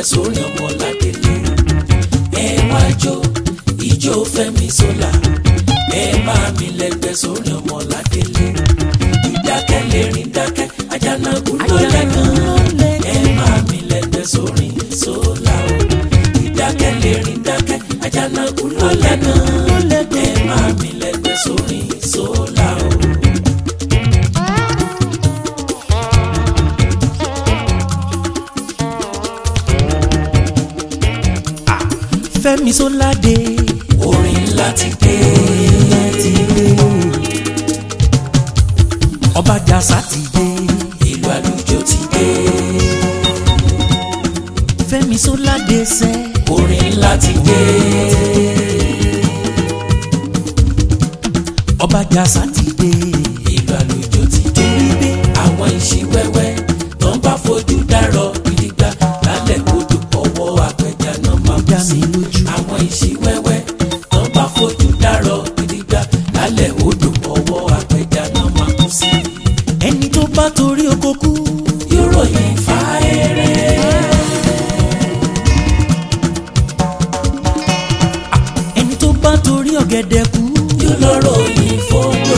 sórí ọmọ ládélé ẹ wá jó ìjó Fẹ́mi Sola ẹ máa mi lẹ́gbẹ́ sórí ọmọ ládélé ìdákẹ́ lè rìn dákẹ́ Àjànàkú ló lẹ́gàn ẹ máa mi lẹ́gbẹ́ sórí Sola o ìdákẹ́ lè rìn dákẹ́ Àjànàkú ló lẹ́gàn ẹ máa mi lẹ́gbẹ́ sórí Sola o. Fẹ́mi Sola dé orin ńlá ti dé láti dé ọba jàsá ti dé ìlú àlùjọ ti dé Fẹ́mi Sola dé sẹ́ orin ńlá ti dé ọba jàsá ti dé ìlú àlùjọ ti dé torí pé àwọn ìṣíwẹ́wẹ́ tó ń bá fojú dárọ̀ gidigba lálẹ́ odò ọwọ́ apẹja náà máa kú dá sí mi lójú àwọn ìṣíwẹ́wẹ́ tó ń bá fojú dárọ̀ gidigba lálẹ́ odò ọwọ́ apẹja náà máa kú sí ẹni tó bá torí oko kú yóò ròyìn fáéré ẹni tó bá torí ọ̀gẹ̀dẹ̀ kú yóò lọ ròyìn fódò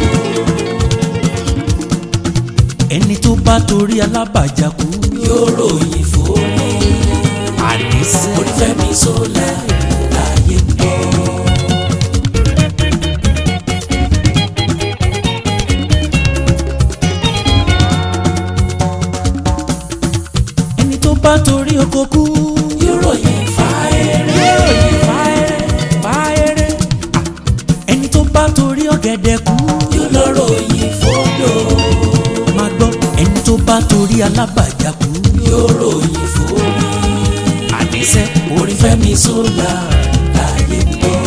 ẹni tó bá torí alábàjá kú yóò ròyìn fórí àníṣe orí Fẹ́mi Sola láyé ń bọ̀. ẹni tó bá torí oko kú yóò ròyìn fáéré fáyẹrẹ fáyẹrẹ ẹni tó bá torí ọ̀gẹ̀dẹ̀ kú yóò lọ ròyìn fódò máa gbọ́ ẹni tó bá torí alábàjá kú yóò ròyìn fórí àníṣe orí Fẹ́mi Sola láyé ń bọ̀.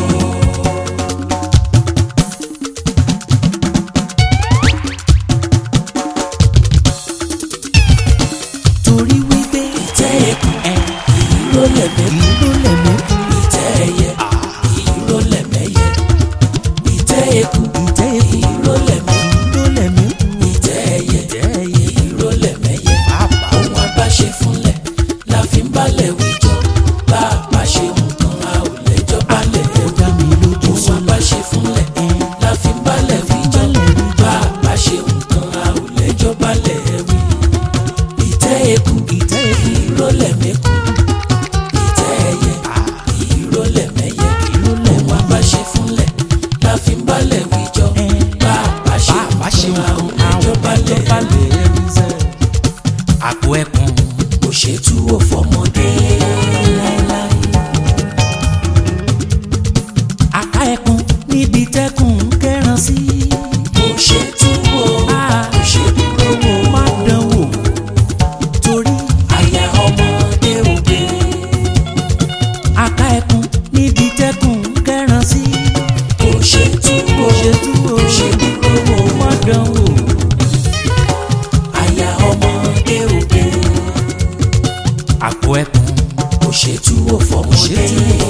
torí wípé ìtẹ́ ẹkùn ẹ ìró lẹ̀mẹ́ ìlú lẹ̀mú ìtẹ́ ẹyẹ ìró lẹ̀mẹ́yẹ ìtẹ́ ẹkùn ìtẹ́ èkó ìró lẹ̀mẹ́ ìlú lẹ̀mú ìtẹ́ ẹyẹ ìtẹ́ ẹyẹ ìró lẹ̀mẹ́yẹ. pàápàá ohun àbáṣe fúnlẹ̀ la fi ń balẹ̀ wíjọ bá a bá ṣe nǹkan a ò lẹ́jọ́ balẹ̀ ó dá mi lójú ohun Sola àbáṣe fúnlẹ̀ la fi ń balẹ̀ wíjọ bá a bá ṣe nǹkan a ò lẹ́jọ́ balẹ̀ wí. ìtẹ́ eku ìtẹ́ èkó ìrólẹ̀ mẹ́kù ìtẹ́ ẹyẹ ìrólẹ̀ mẹ́yẹ ohun àbáṣe fúnlẹ̀ la fi ń balẹ̀ wíjọ bá a bá ṣe bá ṣe nǹkan a ò nǹkan lẹ́jọ́ àwọn balẹ̀ ọjọ́ balẹ̀ ẹ̀rí sẹ́ àpò ẹkùn kò ṣètú ò fọmọdé. láéláé àká ẹkùn níbi tẹ́kùn ń kẹ́ran sí kò ṣe túwò Ah. kò ṣe dúró wò má dán wò torí àyà ọmọdé òde àká ẹkùn níbi tẹ́kùn ń kẹ́ran sí kò ṣe túwò ṣe túwò kò ṣe dúró wò má dán wò àyà ọmọdé òde àpò ẹkùn kò ṣe túwò fọmọdé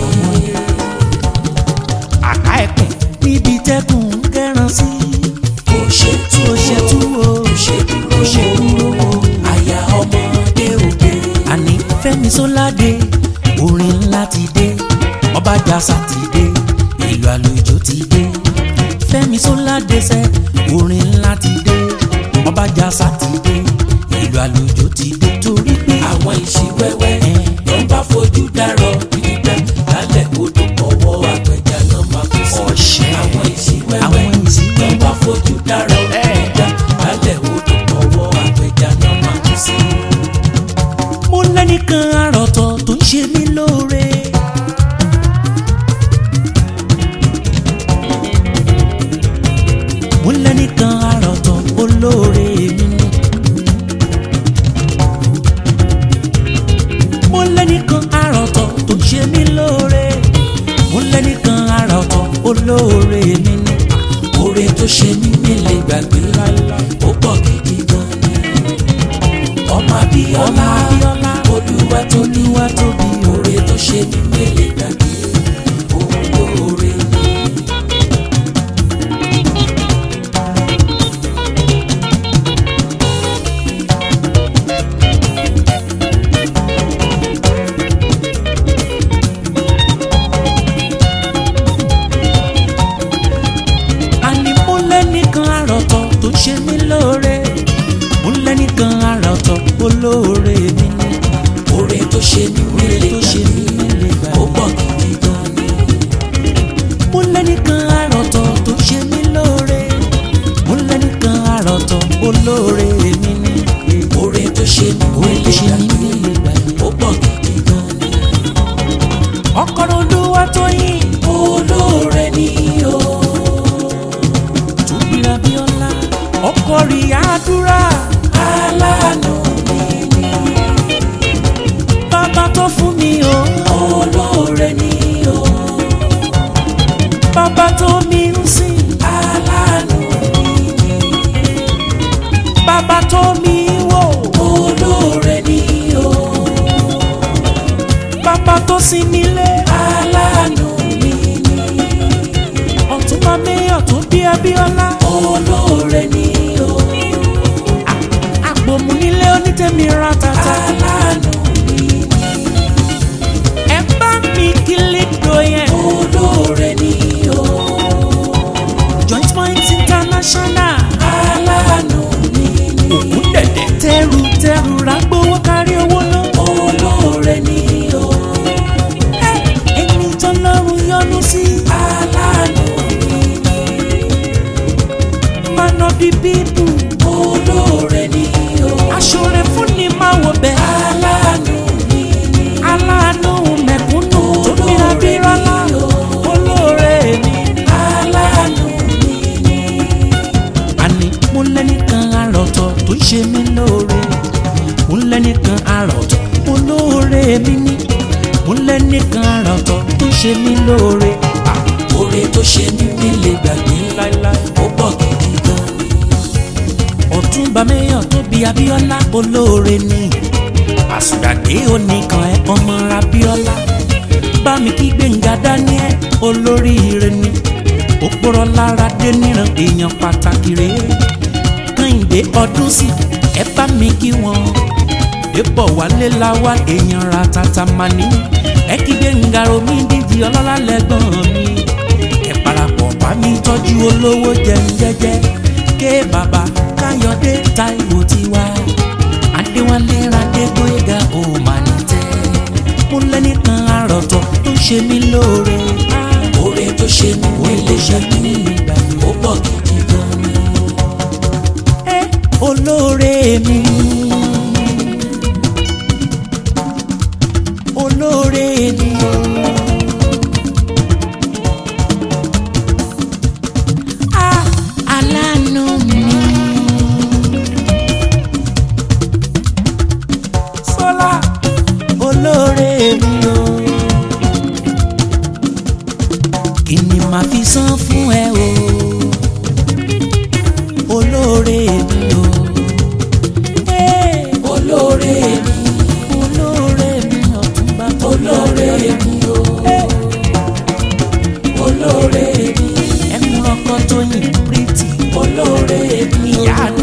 àká ẹkùn níbi tẹ́kùn ń kẹ́ran sí kò ṣe kò ṣe túwò túwò kò ṣe dúró kò ṣe dúró wò wò. àyà ọmọdé òde àní Fẹ́mi Sola dé orin ńlá ti dé ọba jàsá ti dé ìlú àlùjọ ti dé Fẹ́mi Sola dé sẹ orin ńlá ti dé ọba jàsá ti dé ìlú àlùjọ ti dé torí pé àwọn ìṣíwẹ́wẹ́ ló ń bá fojú dárọ̀ gidigba lálẹ́ odò ọwọ́ apẹja náà máa kú sí. Ọ̀ṣẹ́. àwọn ìṣíwẹ́wẹ́ àwọn ìsìnkú ló ń bá fojú dárọ̀ gidigba lálẹ́ odò ọwọ́ apẹja náà máa kú sí. mo lẹ́nìkan àròtọ̀ tó ń ṣe mí lóore. mo lẹ́nìkan àròtọ̀ olóore mi ni. mo lẹ́nìkan àròtọ̀ tó ń ṣe mí lóore. mo lẹ́nìkan àròtọ̀ olóore mi ni. oore tó ṣe mí nílé gbàgbé ó pọ̀ gidi gan ni. ọmọ Abíọ́lá ọmọ Abíọ́lá olúwa tó ní olúwa tóbi oore tó ṣe mí nílé gbàgbé òun lóore ni. ọba tó sinmi lé aláàánú mi ni ọ̀túnba mayor tó bí abíọ́lá olóore ni o àgbòmù nílé onítẹ̀mí ratata aláàánú mi ni ẹ bá mi kí lẹ́dọ̀ yẹn olóore ni o joint point international aláàánú mi ni òkú dẹ̀dẹ̀ tẹ́rù tẹ́rù rágbówó kárí owó náà. olóore ni o ẹni tọ́lọ́run yọ́nú sí aláàánú mi ni man of the people olóore ni o aṣọre fún ni máa wọ bẹ́ẹ̀ aláàánú mi ni aláàánú mẹ̀kúnnù tó bíra bíra lá olóore mi ni. aláàánú mi ni àní mo lẹ́nìkan àròtọ̀ tó ń ṣe mí lóore mo lẹ́nìkan àròtọ̀ olóore mi ni mo lẹ́nìkan àròtọ̀ tó ń ṣe mí lóore. oore tó ṣe mí mi lè gbàgbé láíláí. ó pọ̀ gidi gan ni ọ̀túnba mayor tó bí abíọ́lá olóore ni àsùdàdé oníkan ẹ ọmọ abíọ́lá bá mi kí gbẹ̀ngà daniel olóríire ni òpòrọ̀ lára dé níran èèyàn pàtàkì rèé kẹ́hìndé ọdún sí ẹ bá mi kí wọn débọ̀ wálé láwá èèyàn ra tata mani ẹ kí gbẹ̀ngà omi díjì ọlọ́lá lẹ́gbọ̀n mi ẹ parapọ̀ bá mi tọ́jú olówó jẹun jẹ́jẹ́ ké bàbá káyọ̀dé táìwò tiwa adéwálé radégbóyèga ó mà ní tẹ́ mo lẹ́nìkan àròtọ̀ tó ṣe mí lóore oore tó ṣe mí mi lè gbàgbé ó pọ̀ gidi gan ni ẹ olóore mi olóore mi o. Ah, aláàánú mi. Sọlá olóore mi o. Kí ni màá fi san fún ẹ o? Olóore mi o. Hey, olóore mi olóore mi ọ̀túnba tó olóore mi o olóore mi ẹnu ọkọ tó yìn pírítì olóore mi ìyá